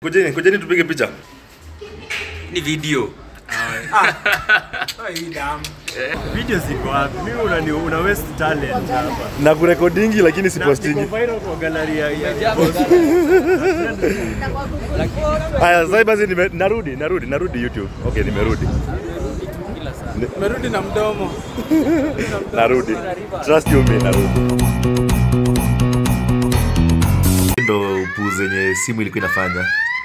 Kujeni, kujeni tupige picha. ni video Video ziko wapi? Mimi unani una waste talent hapa. Na kurekodingi lakini si postingi. Niko viral kwa gallery ya ya- Haya, sasa basi nime, narudi, narudi, narudi YouTube. Okay, nimerudi. Merudi na mdomo. Narudi. Trust you me, narudi. Ndo upuzi zenye simu ilikuwa inafanya.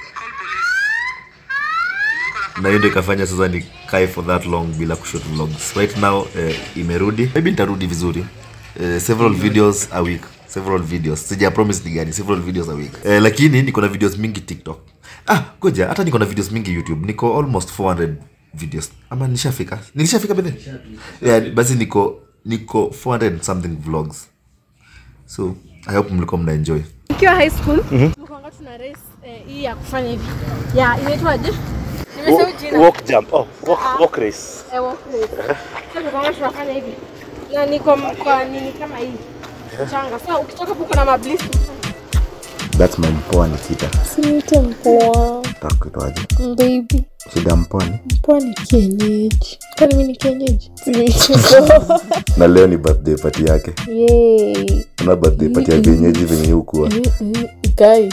Na hiyo ndo ikafanya sasa ni kae for that long bila kushoot vlogs. Right now eh, imerudi. Maybe nitarudi vizuri. Eh, several videos a week. Several videos. Sija promise ni gani. Several videos a week. Eh, lakini niko na videos mingi TikTok. Ah, ngoja hata niko na videos mingi YouTube. Niko almost 400 videos. Ama nilishafika. Nilishafika bede. Yeah, basi niko niko 400 something vlogs. So, I hope mlikuwa mna enjoy. Nikiwa high school tulikuwa tuna race eh, hii ya kufanya hivi. Ya inaitwaje? Nimesahau jina. Walk jump. Oh, walk, walk race. Eh, walk race. Sasa tulikuwa tunafanya hivi. Na niko m- kwa nini kama hii. Changa. Sasa ukitoka hapo kuna mabliss. That's my mpoa Nikita. Siniite mpoa Takuitwaje? baby. Shida mponi. Mpoa ni kienyeji. Kwani mimi ni kienyeji? Siniite mpoa. Na leo ni birthday party yake. Yay. Una birthday party ya vienyeji venye hukuwa. Mm, mm, Guy.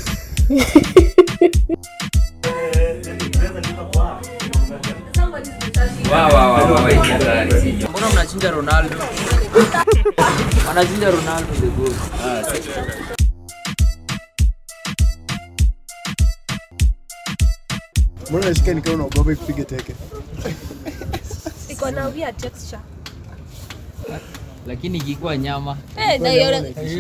Wa, wa, wa, wa, wa, hii ni hatari. mbona mnachinja ronaldo wanachinja ronaldo the goat Mbona nashika nikiwa unaogopa kupiga teke? Iko na weird texture. lakini ikikuwa nyama Eh, na hiyo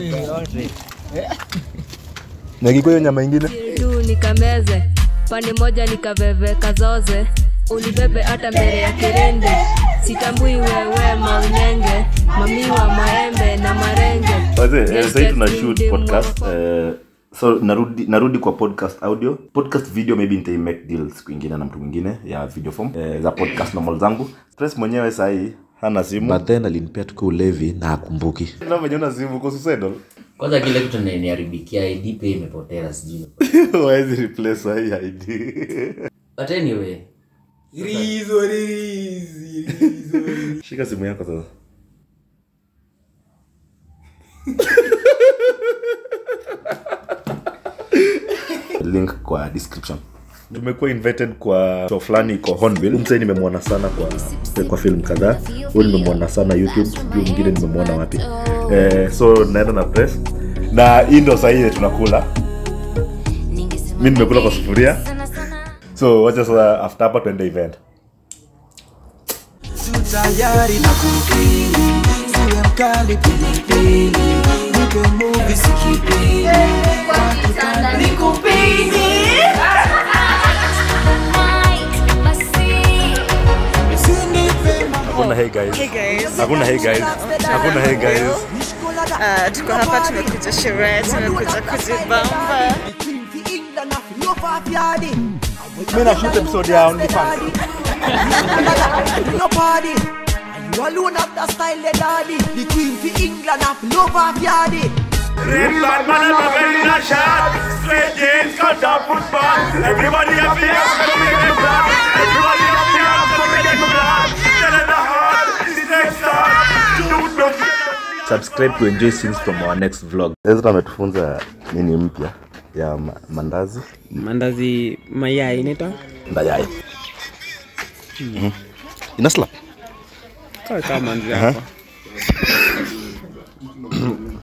Na ikikuwa hiyo nyama ingine? juu nikameze pande moja nikaveveka zoze unibebe hata mbele ya kirende sitambui wewe maunenge mamiwa maembe na marenge Wazee, eh, sahii tuna shoot podcast eh, so narudi narudi kwa podcast audio podcast video maybe nitai make deal siku ingine na mtu mwingine ya video form eh, za podcast normal zangu stress mwenyewe sahii hana simu But then alinipea tuka ulevi na akumbuki. na mwenye una simu uko suicidal kwanza kile kitu naniharibia id pia imepotea sijui waezi replace sahii id but anyway Rizo, rizi, rizo. shika simu yako sasa link kwa description tumekuwa invited kwa show fulani iko Hornbill. Mzee nimemwona sana kwa kwa film kadhaa. Huyu nimemwona sana YouTube, sijui mwingine nimemwona wapi. Eh, so naenda na press na hii ndo saa hii tunakula. Mimi nimekula kwa sufuria. So wacha sasa after hapa tuende event. tayari na kupili siwe mkali pilipili nipe muvi sikipili Hakuna hey guys. Hakuna hey guys. Hakuna hey guys. tuko hapa tumekuja sherehe tumekuja kujibamba Mimi na shoot episode ya OnlyFans. no party and you alone have the style the daddy the queen for england have love of yardy Red flag man and a very nice shot. Straight jeans, cut up football. Everybody up here, come make them clap. Everybody up here, come make them clap. Tell it the heart, the next time. Subscribe to enjoy scenes from our next vlog. Ezra ametufunza nini mpya ya ma mandazi. Mandazi mayai inaitwa? Mayai. Mhm. Ina slap. Kaa kama manzi Aha. hapa.